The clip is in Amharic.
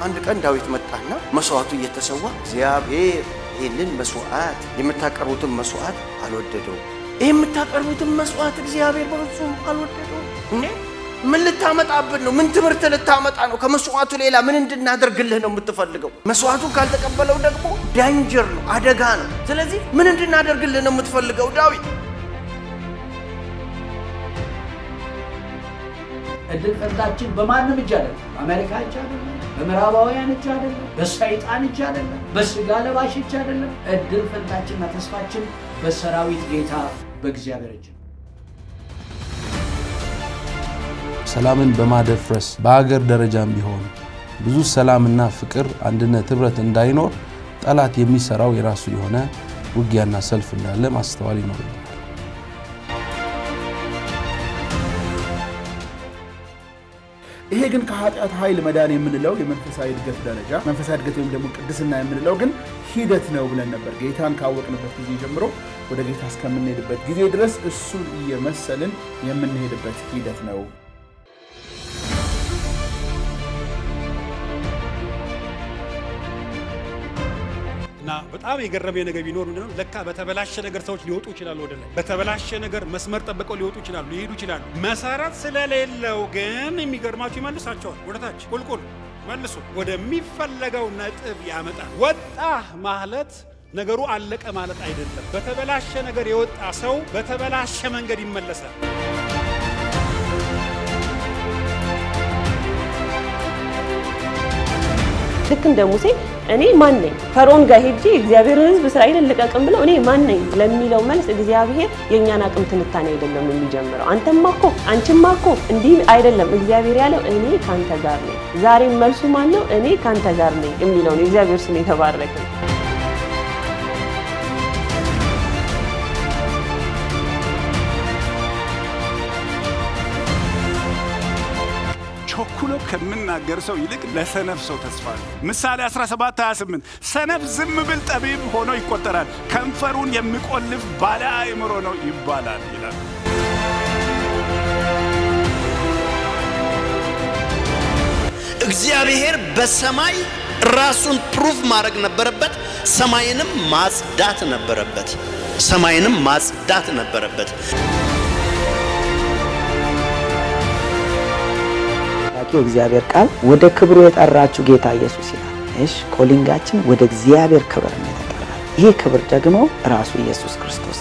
አንድ ቀን ዳዊት መጣና መስዋዕቱ እየተሰዋ እግዚአብሔር ይህንን መስዋዕት የምታቀርቡትን መስዋዕት አልወደደው። ይህ የምታቀርቡትን መስዋዕት እግዚአብሔር በፍጹም አልወደደው። እንዴ ምን ልታመጣብን ነው? ምን ትምህርት ልታመጣ ነው? ከመስዋዕቱ ሌላ ምን እንድናደርግልህ ነው የምትፈልገው? መስዋዕቱን ካልተቀበለው ደግሞ ዳንጀር ነው፣ አደጋ ነው። ስለዚህ ምን እንድናደርግልህ ነው የምትፈልገው ዳዊት? እድል ፈንታችን በማንም እጅ አይደለም። በአሜሪካ እጅ አይደለም። በምዕራባውያን እጅ አይደለም። በሰይጣን እጅ አይደለም። በስጋ ለባሽ እጅ አይደለም። እድል ፈንታችንና ተስፋችን በሰራዊት ጌታ በእግዚአብሔር እጅ ነው። ሰላምን በማደፍረስ በሀገር ደረጃም ቢሆን ብዙ ሰላምና ፍቅር፣ አንድነት፣ ህብረት እንዳይኖር ጠላት የሚሰራው የራሱ የሆነ ውጊያና ሰልፍ እንዳለ ማስተዋል ይኖርብናል። ይሄ ግን ከኃጢአት ኃይል መዳን የምንለው የመንፈሳዊ እድገት ደረጃ መንፈሳዊ እድገት ወይም ደግሞ ቅድስና የምንለው ግን ሂደት ነው ብለን ነበር። ጌታን ካወቅንበት ጊዜ ጀምሮ ወደ ጌታ እስከምንሄድበት ጊዜ ድረስ እሱን እየመሰልን የምንሄድበት ሂደት ነው። እና በጣም የገረመኝ ነገር ቢኖር ምንድነው ለካ በተበላሸ ነገር ሰዎች ሊወጡ ይችላሉ። ወደ ላይ በተበላሸ ነገር መስመር ጠብቀው ሊወጡ ይችላሉ፣ ሊሄዱ ይችላሉ። መሰረት ስለሌለው ግን የሚገርማችሁ ይመልሳቸዋል ወደ ታች ቁልቁል መልሶ ወደሚፈለገው ነጥብ ያመጣል። ወጣ ማለት ነገሩ አለቀ ማለት አይደለም። በተበላሸ ነገር የወጣ ሰው በተበላሸ መንገድ ይመለሳል። ልክ እንደ ሙሴ እኔ ማን ነኝ ፈርዖን ጋር ሄጄ እግዚአብሔርን ሕዝብ እስራኤልን ልቀቅም ብለው እኔ ማን ነኝ ለሚለው መልስ እግዚአብሔር የእኛን አቅም ትንታኔ አይደለም የሚጀምረው። አንተማ እኮ አንቺማ እኮ እንዲህ አይደለም። እግዚአብሔር ያለው እኔ ካንተ ጋር ነኝ። ዛሬም መልሱ ማን ነው? እኔ ካንተ ጋር ነኝ የሚለው ነው። እግዚአብሔር ስም የተባረከ ነው። ቸኩሎ ከምናገር ሰው ይልቅ ለሰነፍ ሰው ተስፋ ነው። ምሳሌ 17 28 ሰነፍ ዝም ብል ጠቢብ ሆኖ ይቆጠራል፣ ከንፈሩን የሚቆልፍ ባለ አእምሮ ነው ይባላል ይላል። እግዚአብሔር በሰማይ ራሱን ፕሩፍ ማድረግ ነበረበት። ሰማይንም ማጽዳት ነበረበት። ሰማይንም ማጽዳት ነበረበት። ታዋቂው እግዚአብሔር ቃል ወደ ክብሩ የጠራችሁ ጌታ ኢየሱስ ይላል። እሺ ኮሊንጋችን ወደ እግዚአብሔር ክብር ነው የተጠራ። ይሄ ክብር ደግሞ ራሱ ኢየሱስ ክርስቶስ